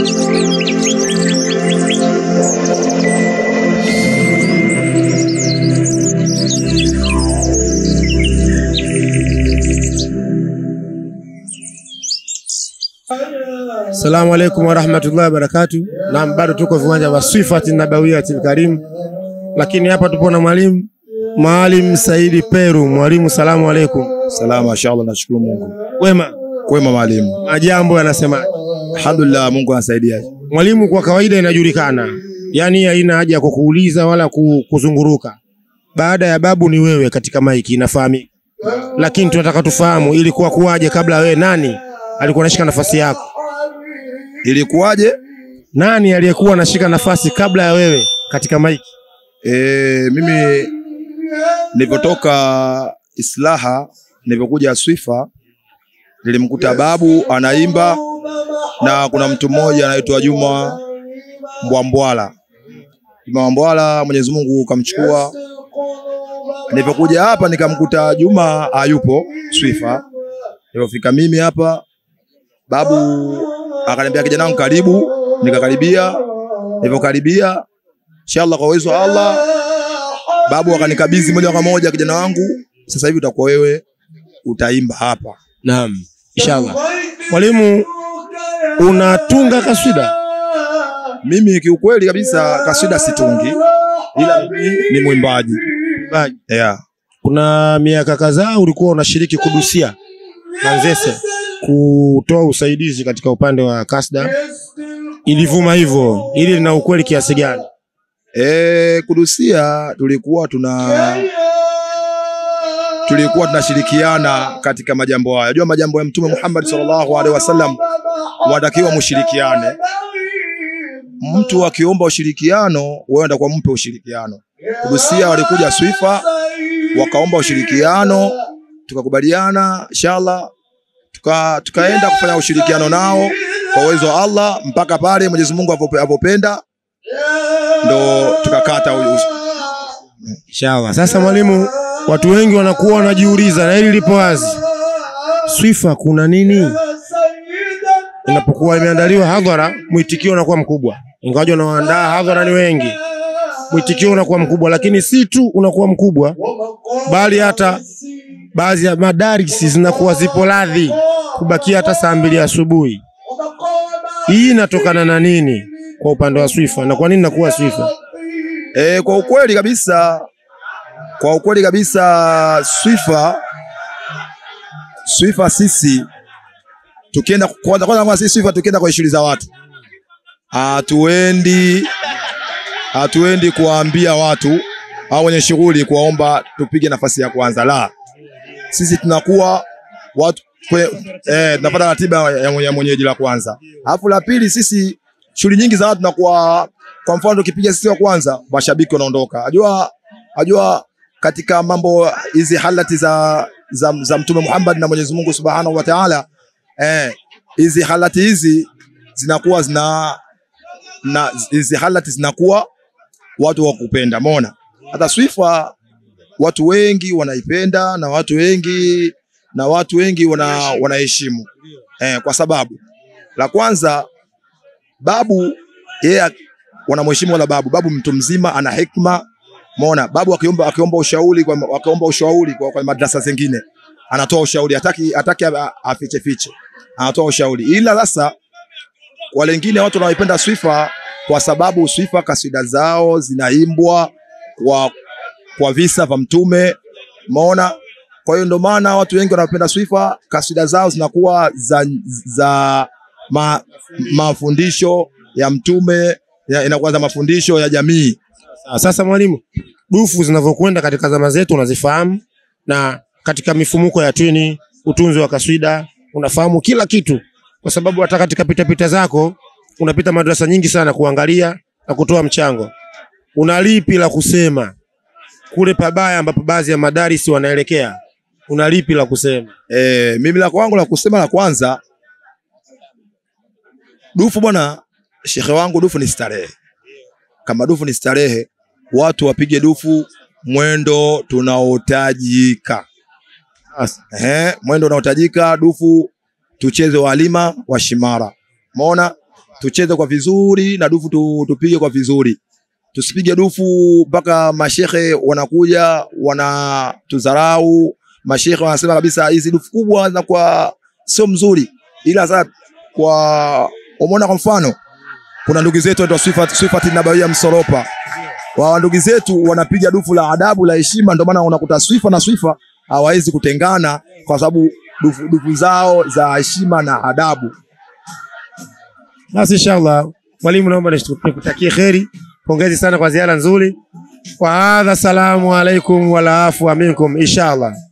Assalamu alaikum warahmatullahi wabarakatu. Naam, bado tuko viwanja vya Swifati Nabawiyatil Karim, lakini hapa tupo na mwalimu Maalim Saidi Peru. Mwalimu, salamu alaikum. Salama, inshallah, nashukuru Mungu. Wema, Kwema mwalimu. majambo yanasema. Alhamdulillah, Mungu anasaidia. Mwalimu, kwa kawaida inajulikana, yaani haina haja ya kukuuliza wala ku- kuzunguruka. Baada ya babu ni wewe katika maiki, inafahamika, lakini tunataka tufahamu ilikuwa kuwaje kabla wewe, nani alikuwa anashika nafasi yako? Ilikuwaje? Nani aliyekuwa anashika nafasi kabla ya wewe katika maiki? E, mimi nilipotoka Islaha, nilipokuja Swifa, nilimkuta babu anaimba na kuna mtu mmoja anaitwa Juma Mbwambwala. Juma Mbwambwala, Mwenyezi Mungu kamchukua. Nilipokuja hapa nikamkuta Juma hayupo Swifa. Nilipofika mimi hapa, babu akaniambia kijana wangu karibu, nikakaribia. Nilipokaribia, inshallah kwa uwezo wa Allah, babu akanikabidhi moja kwa moja kijana wangu, sasa hivi utakuwa wewe utaimba hapa. Naam, inshallah. Mwalimu, unatunga kaswida? Mimi kiukweli kabisa kaswida situngi, ila mimi ni mwimbaji Baji. yeah. Kuna miaka kadhaa ulikuwa unashiriki kudusia Manzese kutoa usaidizi katika upande wa kasda, ilivuma hivyo. Ili lina ukweli kiasi gani? E, kudusia tulikuwa tuna tulikuwa tunashirikiana katika majambo haya. Unajua majambo ya Mtume Muhammad sallallahu alaihi wasallam wanatakiwa mushirikiane. Mtu akiomba ushirikiano, wewe ndio mpe ushirikiano. Kudusia walikuja Swifa wakaomba ushirikiano, tukakubaliana inshallah, tuka, tukaenda kufanya ushirikiano nao kwa uwezo wa Allah mpaka pale Mwenyezi Mungu apope- apopenda ndo tukakata huyu Inshallah. Sasa mwalimu, watu wengi wanakuwa wanajiuliza na hili lipo wazi, Swifa kuna nini? Inapokuwa imeandaliwa hadhara, mwitikio unakuwa mkubwa, ingawaje wanaoandaa hadhara ni wengi, mwitikio unakuwa mkubwa, lakini si tu unakuwa mkubwa, bali hata baadhi ya madarisi zinakuwa zipo radhi kubakia hata saa mbili asubuhi. Hii inatokana na nini kwa upande wa Swifa na kwa nini nakuwa Swifa? E, kwa ukweli kabisa, kwa ukweli kabisa Swifa Swifa sisi tukienda kwanza kwanza kwanza sisi Swifa tukienda kwa shughuli za watu hatuendi hatuendi kuwaambia watu au wenye shughuli kuwaomba tupige nafasi ya kwanza, la sisi tunakuwa watu kwe, eh, tunapata ratiba ya, mwenye- ya mwenyeji la kwanza, alafu la pili sisi shughuli nyingi za watu tunakuwa kwa mfano tukipiga sisi wa kwanza, mashabiki wanaondoka. Ajua ajua katika mambo hizi halati za, za, za Mtume Muhammad na Mwenyezi Mungu Subhanahu wa Ta'ala, eh, hizi halati hizi zinakuwa zina na hizi halati zinakuwa watu wa kupenda. Umeona, hata Swifa watu wengi wanaipenda na watu wengi na watu wengi wana wanaheshimu eh, kwa sababu la kwanza babu yeye wanamheshimu wala babu. Babu mtu mzima, ana hekima. Umeona, babu akiomba akiomba ushauri kwa akiomba ushauri kwa, kwa madrasa zingine anatoa ushauri, hataki hataki a- afiche fiche, anatoa ushauri. Ila sasa wale wengine watu wanaipenda Swifa kwa sababu Swifa kasida zao zinaimbwa kwa kwa visa vya Mtume. Umeona, kwa hiyo ndio maana watu wengi wanapenda Swifa, kasida zao zinakuwa za, za ma, mafundisho ya Mtume ya- inakuwa za mafundisho ya jamii. Sawa. Sasa mwalimu, dufu zinavyokwenda katika zama zetu unazifahamu, na katika mifumuko ya twini, utunzi wa kaswida, unafahamu kila kitu, kwa sababu hata katika pitapita zako unapita madrasa nyingi sana kuangalia na kutoa mchango. Una lipi la kusema kule pabaya ambapo baadhi ya madarisi wanaelekea? Una lipi la kusema? E, mimi la kwangu la kusema la kwanza, dufu bwana, shekhe wangu, dufu ni starehe. Kama dufu ni starehe, watu wapige dufu mwendo tunaotajika. Ehe, mwendo unaotajika dufu tucheze walima wa Shimara. Umeona? tucheze kwa vizuri na dufu tu, tupige kwa vizuri, tusipige dufu mpaka mashehe wanakuja wanatudharau. Mashehe wanasema kabisa hizi dufu kubwa zinakuwa sio mzuri, ila sasa kwa umeona, kwa mfano kuna ndugu zetu wanaitwa Swifat Swifat Nabawia Msoropa, wa ndugu zetu wanapiga dufu la adabu la heshima, ndio maana unakuta Swifa na Swifa hawawezi kutengana kwa sababu dufu, dufu zao za heshima na adabu. Basi inshallah, mwalimu, naomba nikutakie kheri, pongezi sana kwa ziara nzuri. Wa hadha, salamu alaikum wala afwa minkum inshallah.